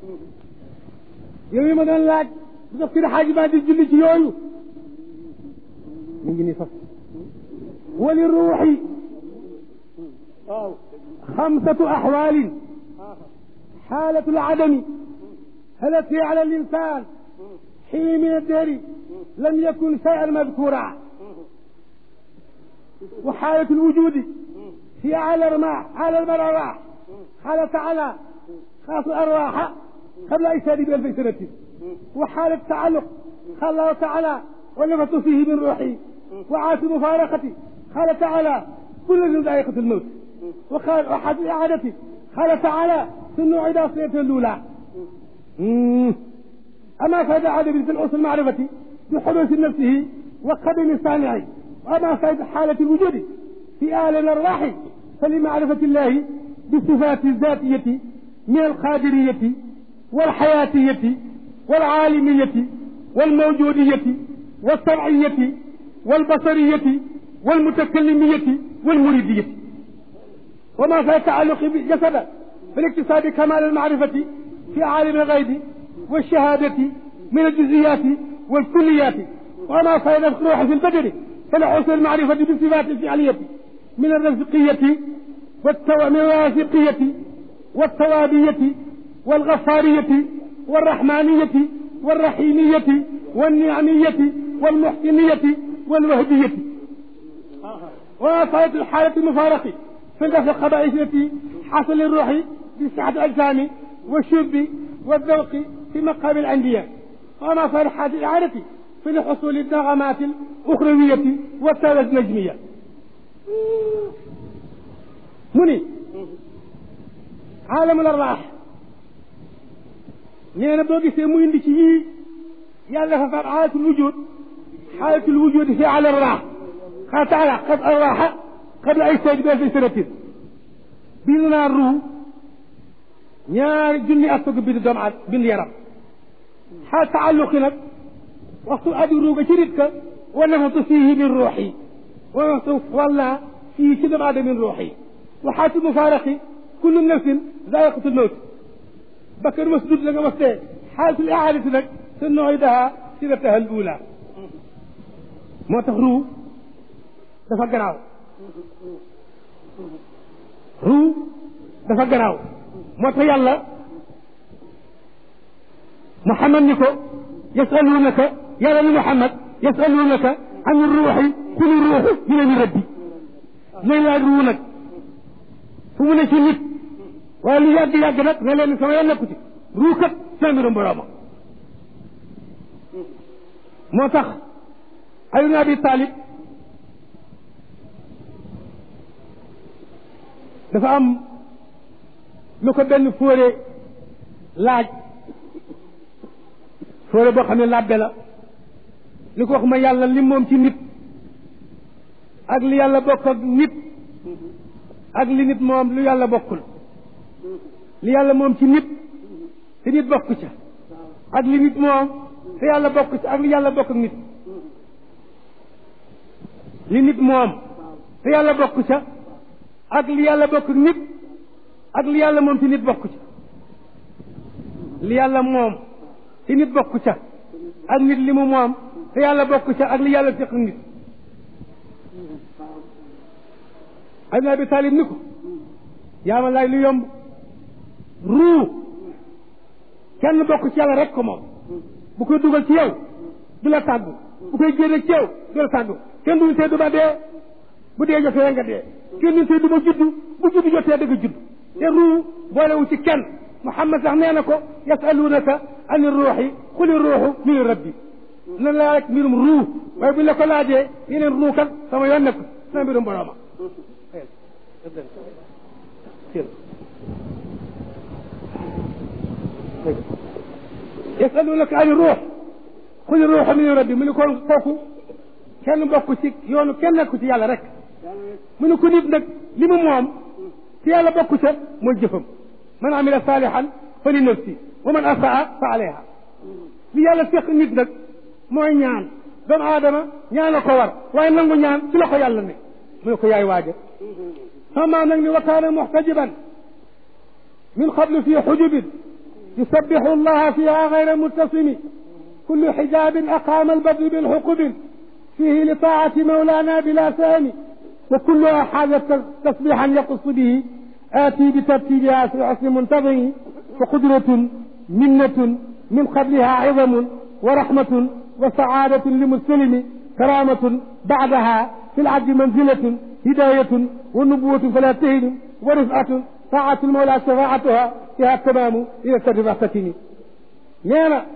yow yi ma doon laaj bu ko firi xaaji maa di julli ci yooyu mi ngi ni fas wali ruuxi waaw xamsatu axwaalin xaalatu alcadami التي على الإنسان حين من الدهر لم يكن شيئا مذكورا وحالة الوجود هي على الرماح على الأرواح قال تعالى خاص الأرواح قبل إيشاد بألف سنة وحالة التعلق قال الله تعالى ونفت فيه من روحي وعاش مفارقتي قال تعالى كل ذائقة الموت وقال وحد إعادتي قال تعالى ثم عيد أصلية الأولى أما فائدة عدم في الأصل المعرفة بحدوث نفسه وقدم الصانع وأما فائدة حالة الوجود في آل الأرواح فلمعرفة الله بالصفات الذاتية من القادرية والحياتية والعالمية والموجودية والطبعية والبصرية والمتكلمية والمريدية وما في التعلق بالجسد بالاكتساب كمال المعرفة في عالم الغيب والشهادة من الجزئيات والكليات وما فائدة الروح في البدن فلحسن المعرفة بالصفات الفعلية من الرزقية والتو... من الواثقية والتوابية والغفارية والرحمانية والرحيمية والنعمية والمحسنية والوهدية وما فائدة الحالة المفارقة في الدفع الخبائث التي حصل الروح بسعة الأجسام والشرب والذوق في مقام الأنبياء وما فرحة الإعادة في الحصول النغمات الأخروية والثالث نجمية مني عالم الأرواح نينا بوغي سي مو اندي سي يالا ففار حالة الوجود حالة الوجود في على الراح قال تعالى قد الراح قبل أي شيء بألف سنة بيننا الروح ñaari junni at soog a bind doomu at bind yaram xaal taalluqi nag waxtu adi ruuga ci nit ka wa nafatu fiihi min ruuxi wa nafatu walla fii ci doomu aadama min ruuxi wa xaatu mufaaraqi kullu nafsin zaa'iqatu lmawt bakkan mas dund la nga mas dee xaalatul ihaadati nag sa nuidaha sirataha al ula moo tax ruu dafa garaaw ruu dafa garaaw moo tax yàlla muhammad ni ko yasalunaka yàlla ni muhammad yasalunaka an ruuxi kuli ruuxu min amri rabbi nañ laaj ruu nag fu mu ne ci nit waaye lu yàgg yàgg nag ne leen sama yoon nekku ci ruu kat sa mbirum borooma moo tax Ali ibn Abi Talib dafa am lu ko benn fóore laaj fóore boo xam ne làbbe la li ko wax ma yàlla li moom ci nit ak li yàlla bokk ak nit ak li nit moom lu yàlla bokkul li yàlla moom ci nit te nit bokk ca ak li nit moom te yàlla bokk ca ak li yàlla bokk ak nit li nit moom te yàlla bokk ca ak li yàlla bokk ak nit ak li yàlla moom ci nit bokk ca li yàlla moom ci nit bokk ca ak nit li mu moom te yàlla bokk ca ak li yàlla seq nit Ali Abi Talib ni ko yaa ma laaj lu yomb ruu kenn bokk ci yàlla rek ko moom bu koy dugal ci yow du la tàggu bu koy génne ci yow du la tàggu kenn duñu tey du ba dee bu dee jotee nga dee kenn duñu tey du ba juddu bu juddu jotee da nga judd te ruu boolewu ci kenn Muhammad sax nee na ko yasalunaka ani ruuxi xuli ruuxu min rabbi nan laa rek mbirum ruu waaye buñ la ko laajee yeneen ruu kat sama yoon nekk sama mbirum borooma yasalunaka ani ruux xuli ruuxu min rabbi mu ne ko kooku kenn bokk ci yoonu kenn nekku ci yàlla rek mu ne ko nit nag li mu moom ci yàlla bokku ca mooy jëfam man amila saalihan fa li nafsi wa man asaa fa alayha li yàlla seq nit nag mooy ñaan doomu aadama ñaan a ko war waaye nangu ñaan ci la ko yàlla ne mu ne ko yaay waaja sama nag ni wa kaana muxtajiban min qablu fi xujubin يسبح الله فيها غير متصم كل حجاب أقام البدر بالحقب فيه لطاعة مولانا بلا ثاني وكلها حاجة تسبيحا يقص به آتي بترتيبها في حسن منتظم وقدرة منة من قبلها عظم ورحمة وسعادة لمسلم كرامة بعدها في العبد منزلة هداية والنبوة فلا تهن ورفعة طاعة المولى شفاعتها فيها التمام إلى التدريب أحسكني نينا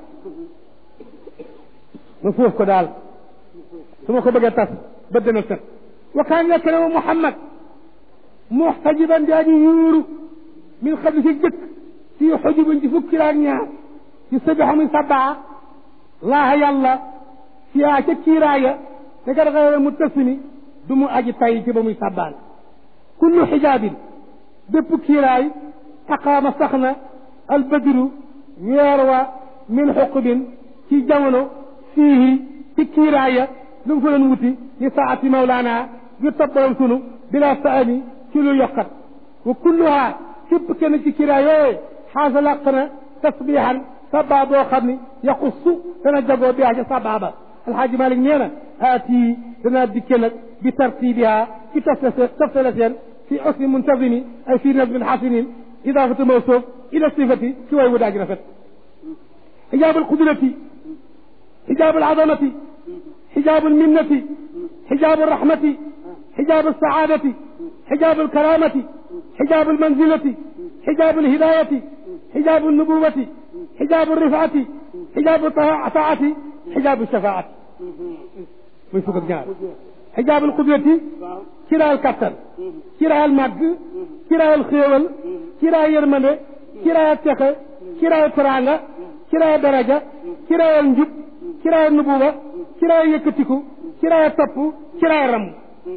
نفوف كدال ثم خبق تاس بدنا السر وكان يكلم محمد محتجبا بأن يورو من قبل في الجك في حجب تفكر أن يسبح من سبعة الله يلا فيها كيرايا تقر غير متسمي دمو أجي تاي بمي سبال كل حجاب bépp kiiraay aqaama sax na albadru weer wa min xuqubin ci jamono fiihi ci kiiraaya lu mu fa doon wuti li saati mawlaana yu toppalam sunu bila saani ci lu yokkat wa kulluha képp kenn ci kiiraay yooye xaasa làq na tasbihan sabaa boo xam ni yaxussu dana jagoo biha ca sabaa ba alxaaji malik nee na aati danaa dikke nag bi tartibiha ci toftale seen في حسن منتظم أي في نظم حسن إضافة موصوف إلى الصفة سوى وداج رفت حجاب القدرة حجاب العظمة حجاب المنة حجاب الرحمة حجاب السعادة حجاب الكرامة حجاب المنزلة حجاب الهداية حجاب النبوة حجاب الرفعة حجاب الطاعة حجاب الشفاعة من فوق الجار حجاب القدرة kiraayal kattan kiraayal màgg kiraayal xéewal kiraayal yërmande kiraayal texe kiraayal teraanga kiraayal daraja kiraayal njub kiraayal nubuwa kiraayal yëkkatiku kiraayal topp kiraayal ram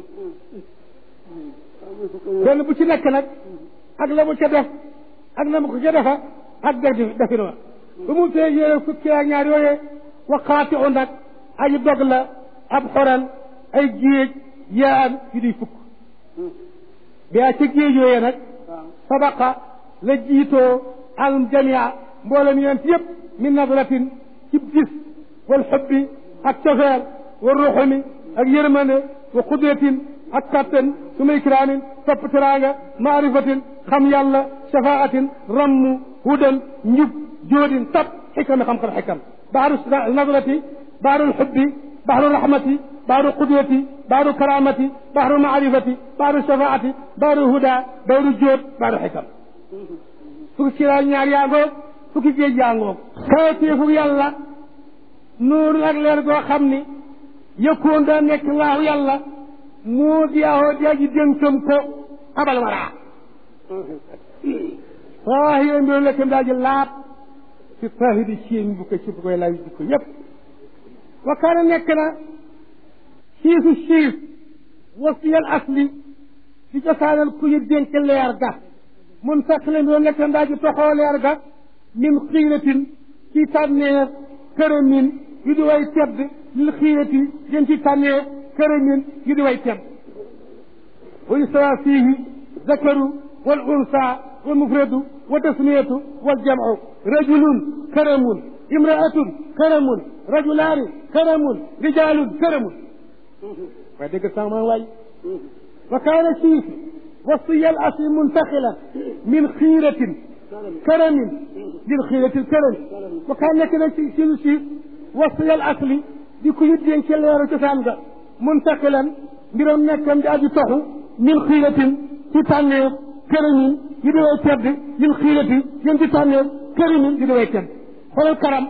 benn bu ci nekk nag ak la mu ca def ak na mu ko ca defa ak def defin wa ba mu tee yéene fukki ak ñaar yooyee waxaati u nag ay dog la ab xoran ay géej yaan yu di fukk biyaa ca géej yooyee nag sabaqa la jiitoo al jamia mboolem yonent yëpp min nadratin ci gis wal xubbi ak cofeer wa ruxumi ak yërmande wa qudratin ak kattan suma ikraamin topp teraanga maarifatin xam yàlla shafaatin rammu hudan njub joodin tab xikami xam-xam xikam baaru nadrati baaru lxubbi baaru rahmati بحر القدوة بحر الكرامة بحر المعرفة بحر الشفاعة بحر الهدى بحر الجود بحر الحكم fukki kiraay ñaar yaa ngoog fukki géej yaa ngoog kawteefu yàlla nuur ak leer goo xam ni yëkkoon daa nekk laahu yàlla moo diyaahoo di aji dénkam ko abal waraa waaye mbiru lekkam daa ji laab si tahidi cien bu ko ci bu koy lay bu ko yëpp wa kaana nekk na siisu siif wasiyal asli ci cosaanal ku ñu dénk leer ga mun fekk leen doon nekk ndaa ji toxoo leer ga min xiiratin ci tànneef këramin yu di way tedd lil xiirati jëm ci tànneef këramin yu di way tedd wa yustawa fiihi zakaru wal unsa wal mufradu wa tasmiyatu wal jamcu rajulun karamun imraatun karamun rajulaani karamun rijaalun karamun waaye dégg sax maa waay wa kaana siif wasiya al asli muntaxilan min xiiratin karamin lil xiirati l karami wa kaan nekk na ci si siif wasiya al asli di ku ñu dénk ci leeru cosaan ga muntaxilan mbiram nekkam di aji toxu min xiiratin ci tànneef karamin yi di way tedd lil xiirati yéen ci tànneef karamin yi di way tedd xoolal karam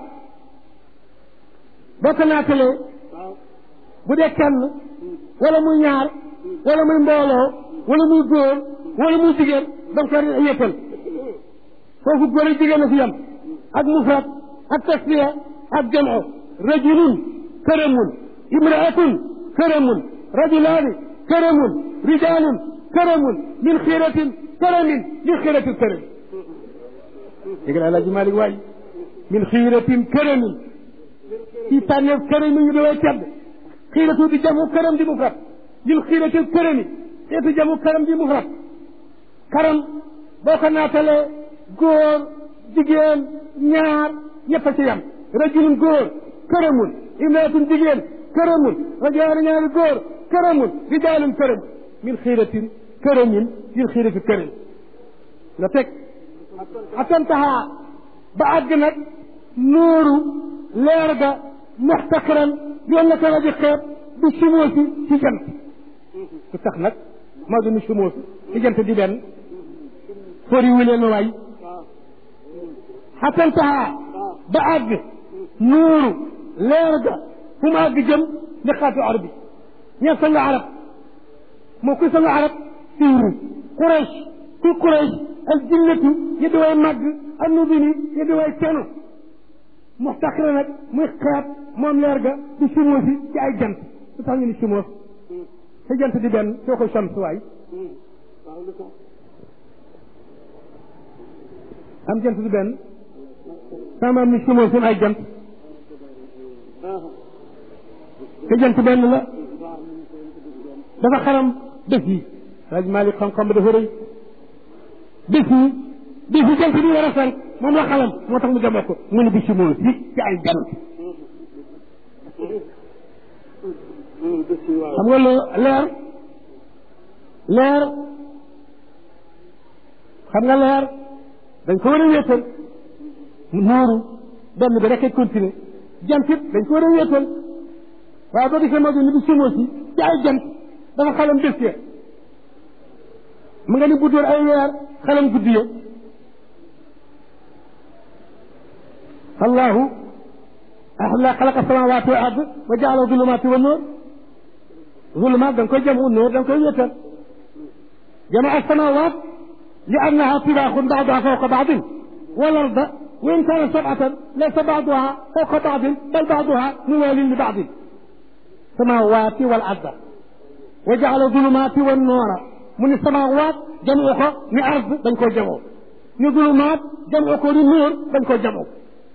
boo ko naatalee bu dee kenn wala muy ñaar wala muy mbooloo wala muy góor wala muy jigéen da nga koy yëppal foofu góor ak jigéen a fi yam ak mufrad ak tasfiya ak jamo rajulun karamun imraatun karamun rajulaani karamun rijaalun karamun min xiiratin karamin min xiiratin karamin dégg la Alaaji Malik waay min xiiratin karamin ci tànneef karamin ñu daway tedd xiiratu di jamu karam di mufrad lil xiiratil karami xeetu jamu karam di mufrad karam boo ko naatalee góor jigéen ñaar ñëpp a ci yam rajulun góor këramun imraatun jigéen këramun rajaani ñaari góor këramun rijaalun këramun min xiiratin këramin min xiirati këram nga teg atantaha ba àgg nag nuuru leer ga muxtaqiran yoon na ko rajo xeeb bi sumoosi ci jant lu tax nag maa dunu sumoosi ci jant di benn fori wu leen waay xatantaha ba àgg nuuru leer ga fu mu àgg jëm li xaatu arabi ña sanga arab moo kuy sanga arab siiru Quraysh ku Quraysh al jinnatu ñu di way màgg annubini ñu di way ceno muxtaxira nag muy xeeb moom leer ga di sumoosi ci ay jant lu tax ñu ni sumoos sa jant di benn soo ko shams waay am jant di benn sama am ni sumoos ay jant te jant benn la dafa xaram bés yi rajo Malick xam-xam ba dafa rëy bés yi bés yi jant bi war a fenk moom la xalam moo tax mu demoo ko mu ne bi si moom si ci ay jant xam nga loo leer leer xam nga leer dañ ko war a wéetal nooru benn bi rek ay continuer jant it dañ ko war a wéetal waaye boo gisee moo ni bi si moom si ci ay jant dafa xalam bés ya mu nga ni bu dóor ay weer xalam guddi ya allahu ahla xalaqa samawati wal ard wa jaala zulumati wa nuur zulumaat da nga koy jamu nuur da nga koy wéetal jamaa samawat li annaha tibaaxun baaduha fawqa baadin wal arda wa in kaana sabatan laysa baaduha fawqa baadin bal baaduha muwaalin li baadin samawati wal arda wa jaala zulumaati wa nuura mu ni samawaat jamu ko ni ard dañ koo jamoo ni zulumaat jamu ko ni nuur dañ koo jamoo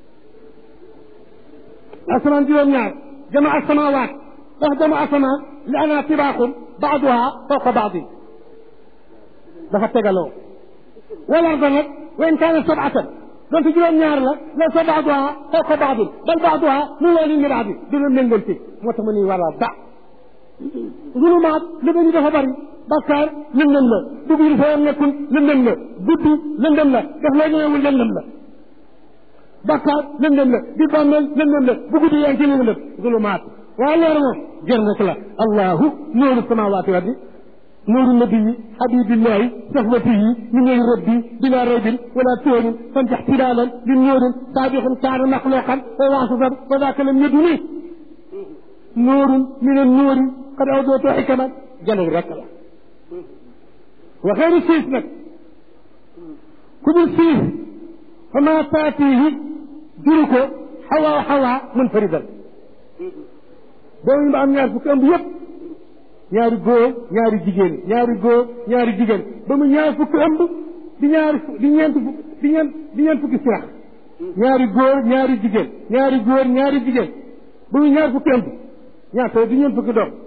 asamaan juróom-ñaar jama asamawaat ndax jama asamaan li ana tibaaxum baaduha fawqa baadin dafa tegaloo wal arda nag wa in kaana sabatan donte juróom-ñaar la laysa baaduha fawqa baadin bal baaduha muwaalin li baadin du la méngante moo tax ma ni wala ba zulumaat li dañu dafa bari bakkaar lëndëm la dugg yi dafa nekkul lëndëm la guddi lëndëm la daf lay ñëwul lëndëm la bakkaar lëndëm la di bàmmeel lëndëm la bu guddi yaa ngi ci lëndëm zulumaat waaye leer moom jër rek la allahu nuuru samawaati wa ardi nuuru nabiyi habibillahi sahwatihi min ngay rabbi bila raybin wala tuurin fanjax tilaalan li nuurin saabixin kaana maxluqan wa waasitan wa daaka lam yaduni nuurun min annuuri qad awdootu xikaman jalal rek la wa xeeru siis nag ku dul siis fa maa taatihi juru ko xawaa xawaa mun faridal doomu ba am ñaar fukki ëmb yëpp ñaari góor ñaari jigéen ñaari góor ñaari jigéen ba mu ñaar fukki ëmb di ñaari di ñeent di ñeent di ñeent fukki sirax ñaari góor ñaari jigéen ñaari góor ñaari jigéen ba mu ñaar fukki ëmb ñaata di ñeent fukki doom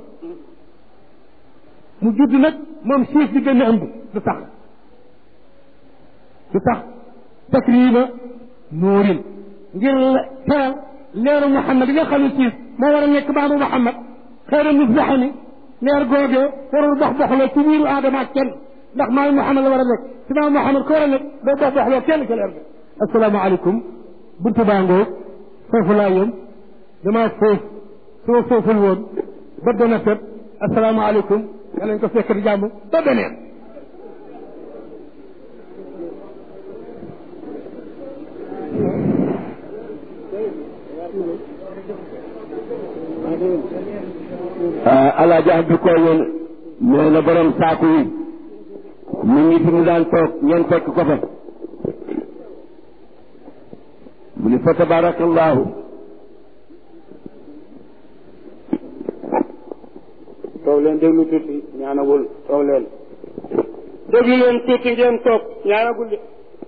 mu judd nag moom siis di gën a ëmb du tax du tax takrima nuurin ngir teral leeru Muhammad yi nga xam ne siis moo war a nekk baabu Muhammad xëyra misbaxani leer googee warul dox doxloo ci biiru aadama ak kenn ndax maay Muhammad la war a nekk si maam Muhammad ko war a nekk day dox doxloo kenn ca leer ga asalaamaaleykum buntu baangoo foofu laa yem damaa foofu su ma fooful woon ba dana fet asalaamaaleykum yàlla ñu ko fekk di jàmm ba beneen alaaji abdu ko woon nee na borom saaku yi mu ngi fi mu daan toog ngeen fekk ko fa mu ni fa tabarakallahu toog leen déglu tuuti ñaanagul toog leen déglu leen tuuti ngeen toog ñaanagul de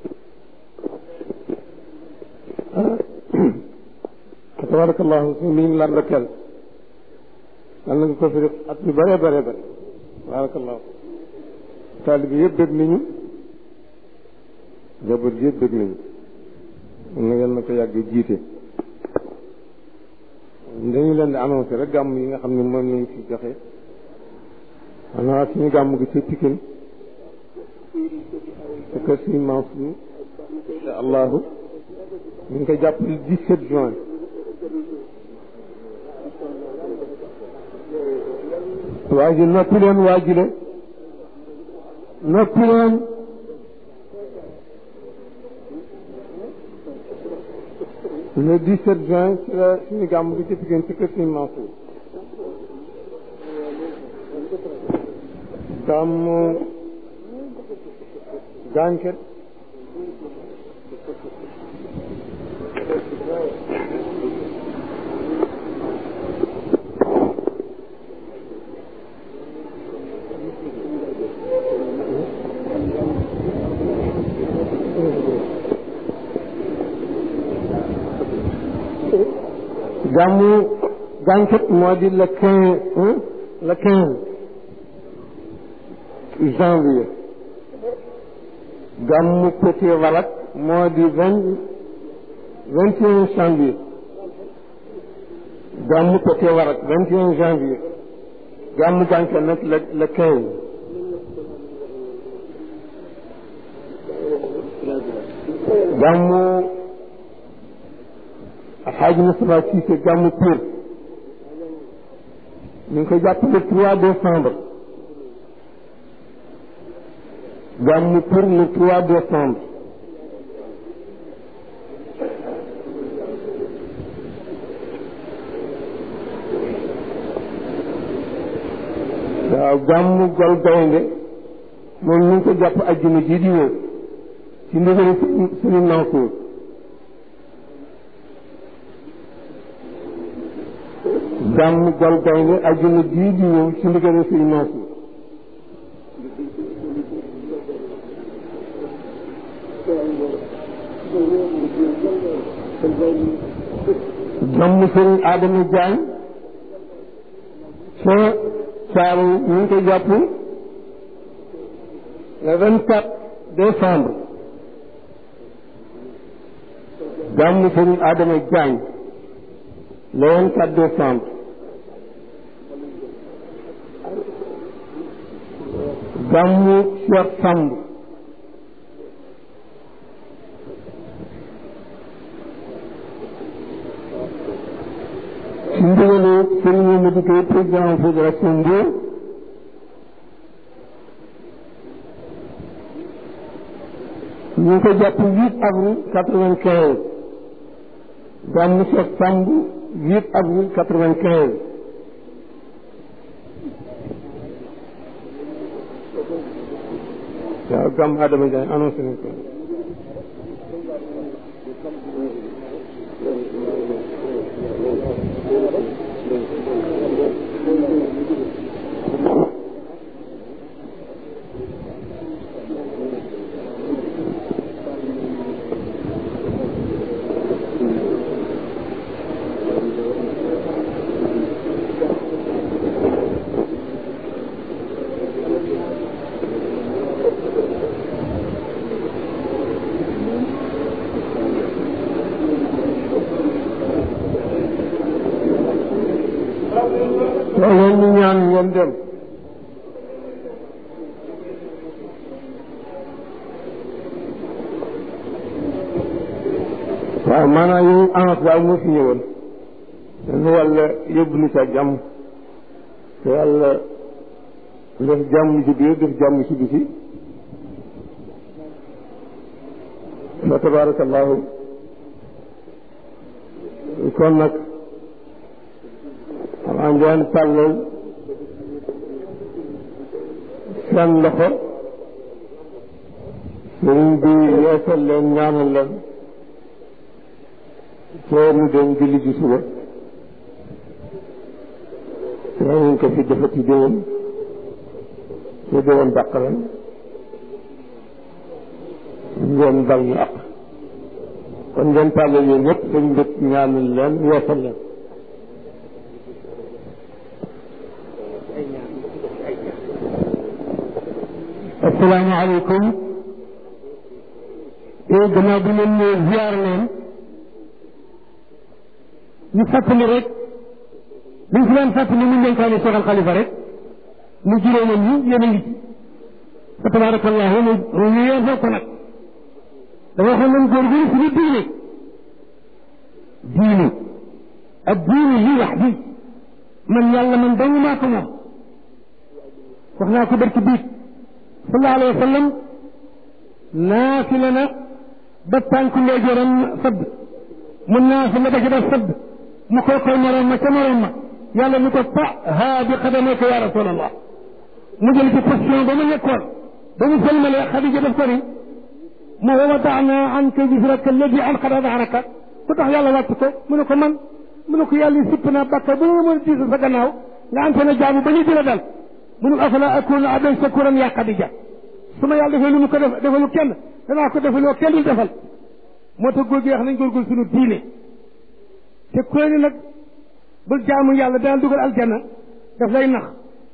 tabarakallahu mi ngi lan rakel yal na nga ko fi def at yu bare bare bare tabarakallahu taalibi yëpp bëgg nañu njaboot yëpp bëgg nañu ma ko yàggee jiite dañu leen di annoncé rek gàmm yi nga xam ne moom lañ fi joxe xanaa suñu gàmm gi ci Pikine te kër suñu Mansour incha allahu ñu ngi koy jàpp le 17 juin waa ji noppi leen waa ji le noppi leen le 17 juin ci la suñu gàmm gi ci Pikine ci kër suñu Mansour gàmmu gànket gàmmu gànket moo di le quinze le quinze janvier gàmmu Petit Valak moo di vingt vingt et un janvier gàmmu Petit Valak vingt et un janvier gàmmu gànket nag le le quinze gàmmu Alxaaji Moustapha Cissé gàmmu Pire ñu ngi koy jàpp le trois décembre gàmmu Pire le trois décembre waaw gàmmu Gol Gaynde moom ñu ngi ko jàpp ajjuma ji di ñëw ci ndigalu suñu Mansour gàmmu Gol Gaynde ajjuma ji di ñëw ci ndigalu suñu Mansour gàmmu sëriñ Adama Diagne ca saaru ñu ngi koy jàpp le vingt quatre décembre gàmmu sëriñ Adama Diagne le vingt quatre décembre gàmmu Cheikh Samb ci ndigalu sëriñ Mamadou Gueye président fédération Mbour ñu ngi ko jàpp huit avril quatre-vingt-quinze gàmmu Cheikh Samb huit avril quatre-vingt-quinze waaw gàmmu Adama Ndiaye annoncé nañ ko loolu ñu ñaan ngeen dem waaw maanaam yow anas daal moo fi ñëwoon nu yàlla yóbbu nu ca jàmm te yàlla def jàmm ci biir def jàmm ci biti fa tabarakallahu kon nag xanaa ngeen tàllal seen loxo sëriñ bi yeesal leen ñaanal leen soo mu dem julli ji suba danañ ko fi defati déwén su déwén dàq leen ngeen bal ñu ak kon ngeen tàllal yéen ñëpp sëñ bi ñaanal leen yeesal leen asalaamaaleykum et gannaaw bi leen ñëw ziar leen ñu fàttali rek liñ fi daan fàttali mu dénkaane Cheikh Al Khalifa rek mu juróomam ñi yéen a ngi ci fa tabarakallahu mu ñu yeen ko nag dafa waxoon nañ góor gi suñu diine diine ak diine lii wax bi man yàlla man dong maa ko moom wax naa ko barki biig sallallahu alayhi wa sallam naafila na ba tànku ndeyjooram sadd mu naafila ba ci def sadd mu koy koy moroom ma ca moroom ma yàlla ni ko ta haa bi xadameka ya rasulallah mu jël ci position ba mu nekkoon ba mu sëlmalee xadija def ko ni mu wa wadaana anka wisraka alladi anqada dahraka ku tax yàlla wàcc ko mu ne ko man mu ne ko yàlla sipp naa bàkka bu mën a diisa sa gannaaw nga ante na jaamu ba ñu jëla dal mu ne afala akunu abdan shakuran ya xadija su ma yàlla defee lu mu ko def defalu kenn danaa ko defaloo kenn du defal moo tax góor gi wax nañ góorgóor suñu diine te koy ni nag bul jaamu yàlla dana dugal aljanna daf lay nax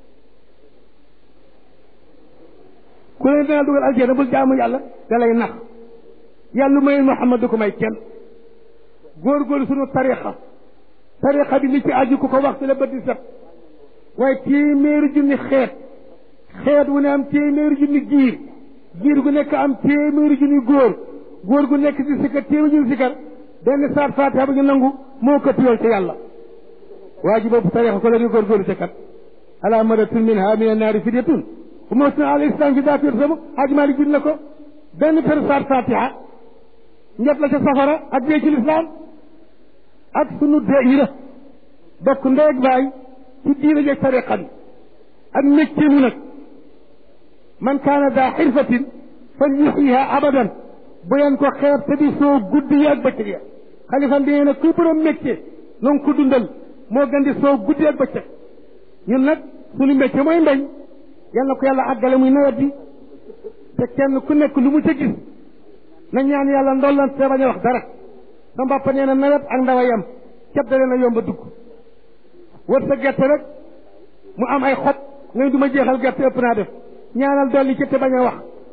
ku ne dana dugal aljanna bul jaamu yàlla da lay nax yàlla may Muhammad du ko may kenn góorgóor suñu tarixa tarixa bi li ci aju ku ko wax ci la bët di set waaye téeméeri junni xeet xeet wu ne am téeméeri junni giir giir gu nekk am téeméeri junni góor góor gu nekk di sikkar téeméeri junni sikkar benn saat fatiha bu ñu nangu moo ko tiyool ca yàlla waa ji boobu tarixa ko la di góorgóorlu ca kat ala maratun min ha min annaari fidyatun bu ma suna al islam fi daa sama Haji Malik bind na ko benn per saat fatiha njot la ca safara ak dee ci lislaam ak sunu dee yi la bokk ndey ak baay ci diina jeeg tariqa bi ak métier mu nag man kaana daa xirfatin fal yuxyiha abadan bu leen ko xeeb te di soo guddi yi ak bëccëg ya xalifa bi nee na kuy borom métier noonu ko dundal moo gën di soo guddi ak bëccëg ñun nag suñu métier mooy mbéy yal na ko yàlla àggale muy nawet bi te kenn ku nekk lu mu ca gis na ñaan yàlla ndollan te bañ a wax dara sa mbàppa nee na nawet ak ndaw a yem ceeb da leen a yomb a dugg wër sa gerte rek mu am ay xob ngay du ma jeexal gerte ëpp naa def ñaanal dolli ci te bañ a wax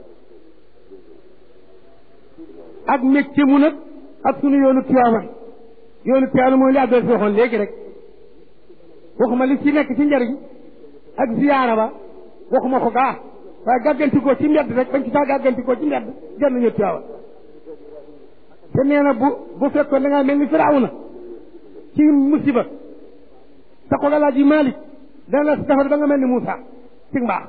ak métier mu nag ak sunu yoonu Tiwaawan yoonu Tiwaawan mooy li àdduna si waxoon léegi rek waxuma li ci nekk ci njariñ ak ziyaara ba waxuma ko gaa waaye gàggantikoo ci mbedd rek bañ ci saa gàggantikoo ci mbedd jar nañu Tiwaawan te nee na bu bu fekkoon da ngaa mel ni Firawna ci musiba te ko Alaaji Malik dana la defar ba nga mel ni Moussa ci mbaax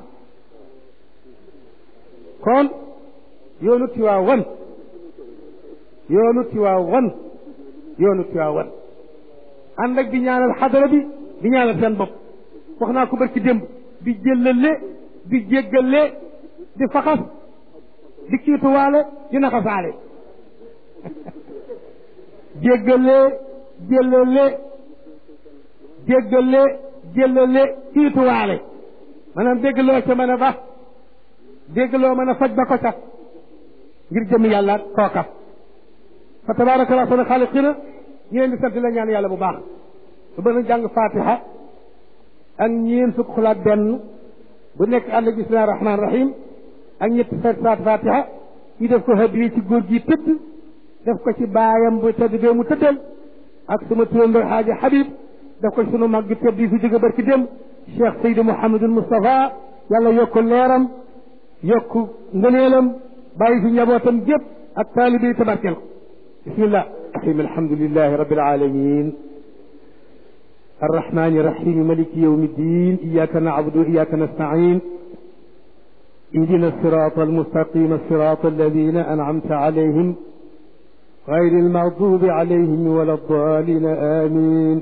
kon yoonu Tiwaawan yoonu Tiwaawan yoonu Tiwaawan ànd ak di ñaanal xadara bi di ñaanal seen bopp wax naa ko barki démb di jëllale di jéggale di faxas di kiituwaale di naxasaale jéggale jëllale jéggale jëllale kiituwaale maanaam déggloo ca mën a ba déggloo mën a faj ba ko ca ngir jëm yàlla kooka fa tabaraka allah sana xaaliqina ñu leen di sant la ñaan yàlla bu baax su bëgg na jàng fatiha ak ñeen fukk xulaat benn bu nekk ànd ak bismillahi rahmaani rahim ak ñetti fekk saat fatiha ñu def ko hadiya ci góor gi tëdd def ko ci baayam bu tëdd bee mu tëddal ak suma turandoo xaaji Habib def ko ci sunu mag gi tëdd yi fi jóge barki dem Cheikh Seydi Mouhamadul Moustapha yàlla yokk leeram yokk ngëneelam bàyyi fi njabootam gépp ak taalibe yi tabarkel ko bismillah rahim alhamdulilahi rabbil alamin الرحمن الرحيم ملك يوم الدين إياك نعبد وإياك نستعين اهدنا الصراط المستقيم الصراط الذين أنعمت عليهم غير المغضوب عليهم ولا الضالين آمين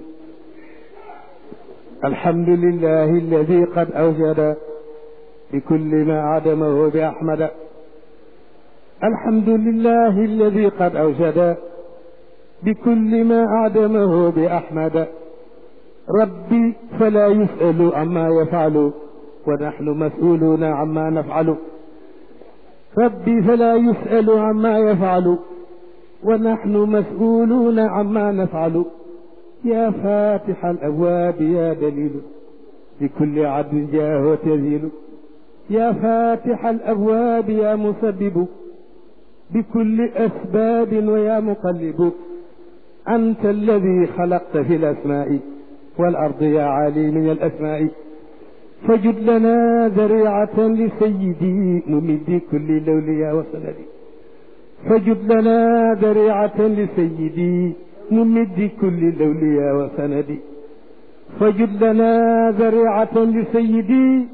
الحمد لله الذي قد أوجد بكل ما عدمه بأحمد الحمد لله الذي قد أوجد بكل ما أعدمه بأحمد ربي فلا يسأل عما يفعل ونحن مسؤولون عما نفعل ربي فلا يسأل عما يفعل ونحن مسؤولون عما نفعل يا فاتح الأبواب يا دليل بكل عبد جاه تزيل يا فاتح الأبواب يا مسبب بكل أسباب ويا مقلب أنت الذي خلقت في الأسماء والأرض يا علي من الأسماء فجد لنا ذريعة لسيدي ممد كل الأولياء وسندي فجد لنا ذريعة لسيدي ممد كل الأولياء وسندي فجد لنا ذريعة لسيدي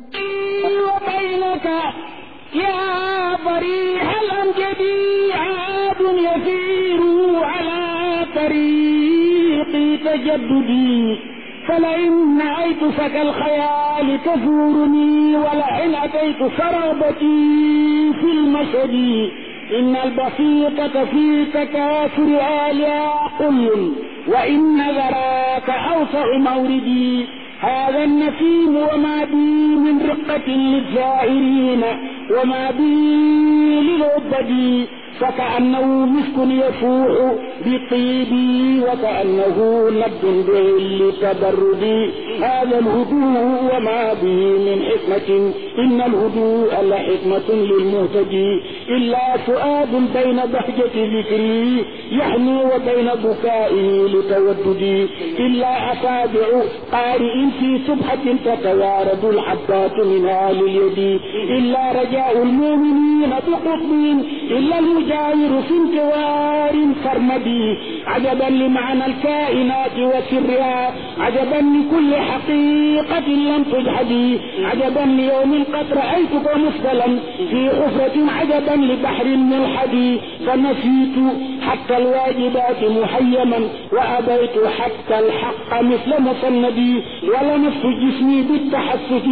وبينك يا ضريح الأمجد عاد يسير على طريق تجددي فلئن نأيت فك الخيال تزورني ولئن أتيت سرابتي في المشهد إن البسيطة في تكاثر آلها قل وإن ذراك أوسع موردي هذا النسيم وما بي من رقة للزائرين وما بي للعبد فكأنه مسك يفوح بطيبي وكأنه نبض بعل تبردي هذا الهدوء وما به من حكمة إن الهدوء لحكمة للمهتدي إلا فؤاد بين بهجة ذكري يحني وبين بكائه لتوددي إلا أصابع قارئ في سبحة تتوارد الحبات منها لليد إلا رجاء المؤمنين بقطب إلا المجاور في انتوار سرمدي عجبا لمعنى الكائنات وسرها عجبا لكل حقيقة لم تجحدي عجبا ليوم قد رأيتك مثلا في حفرة عجبا لبحر ملحدي فنسيت حتى الواجبات محيما وأبيت حتى الحق مثل مسندي ولمست جسمي بالتحسس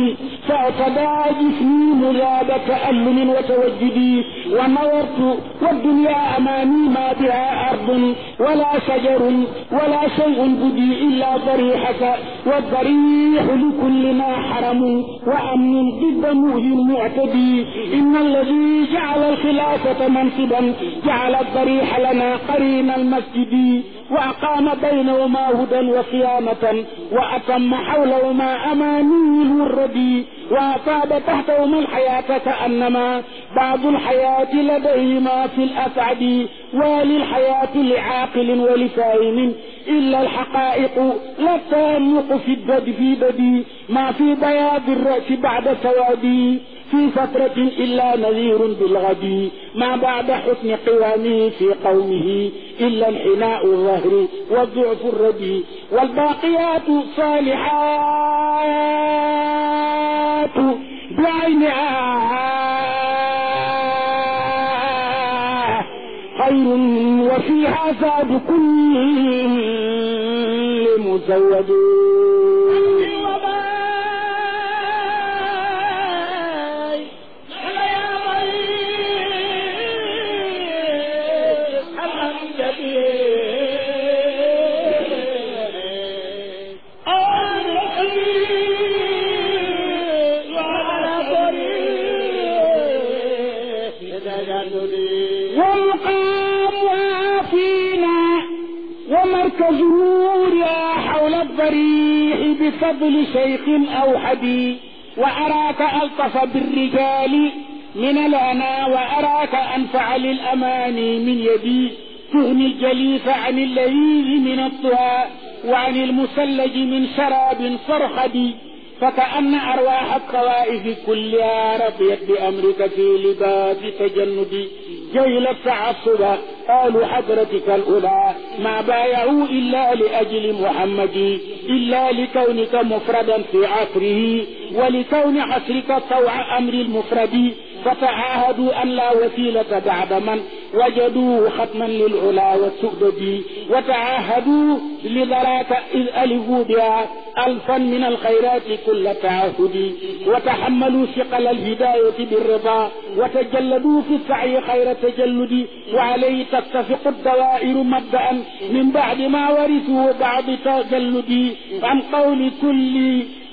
فاعتدى جسمي مذاب تألم وتوجدي ونظرت والدنيا أمامي ما بها أرض ولا شجر ولا شيء بدي إلا ضريحك والضريح لكلنا حرم وأمن ضد مهل معتدي إن الذي جعل الخلافة منصبا جعل الضريح لنا قرين المسجد وأقام بينهما هدى وقيامة وأتم حولهما أماني الوردي وأصاب تحتهما الحياة كأنما بعض الحياة لديهما في الأسعد وللحياة لعاقل ولفاهم إلا الحقائق لا تامق في الدد في بدي ما في بياض الرأس بعد سوادي في فترة إلا نذير بالغد ما بعد حسن قوامه في قومه إلا انحناء الظهر والضعف الردي والباقيات الصالحات بعينها خير وفيها زاد كل مزود والقام فينا ومركز نورها حول الضريح بفضل شيخ أوحدي وأراك ألطف بالرجال من الأنا وأراك أنفع للأماني من يدي تغني الجليس عن اللذيذ من الطهى وعن المثلج من شراب فرخدي فكأن أرواح الطوائف كلها رضيت بأمرك في لباس تجندي جيل التعصب قالوا حضرتك الأولى ما بايعوا إلا لأجل محمد إلا لكونك مفردا في عصره ولكون عصرك طوع أمر المفرد فتعاهدوا أن لا وسيلة بعد من وجدوه ختما للعلا والسؤدد وتعاهدوا لذراك إذ ألفوا بها ألفا من الخيرات كل تعهد وتحملوا ثقل الهداية بالرضا وتجلدوا في السعي خير تجلد وعليه تتفق الدوائر مبدأ من بعد ما ورثوا بعض تجلد عن قول كل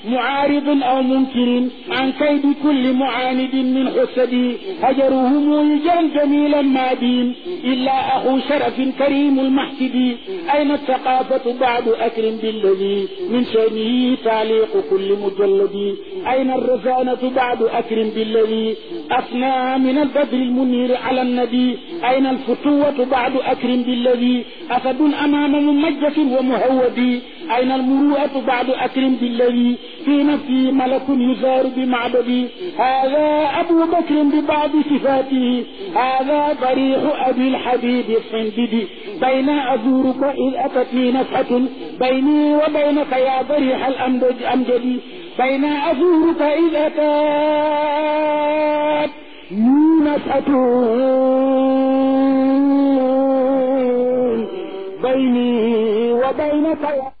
معارض أو منكر عن كيد كل معاند من حسد هجرهم يجا جميلا مادين إلا أخو شرف كريم المحسد أين الثقافة بعد أكرم بالذي من شأنه تعليق كل مجلد أين الرزانة بعد أكرم بالذي أثنى من البدر المنير على النبي أين الفتوة بعد أكرم بالذي أسد أمام ممجة ومهود أين المروءة بعد أكرم بالذي في نفسه ملك يزار بمعبدي هذا أبو بكر ببعض صفاته هذا ضريح أبي الحبيب الصنددي بين أزورك إذ أتتني نفحة بيني وبينك يا ضريح الأمجد أمجدي بين أزورك إذ أتت نفحة بيني وبينك يا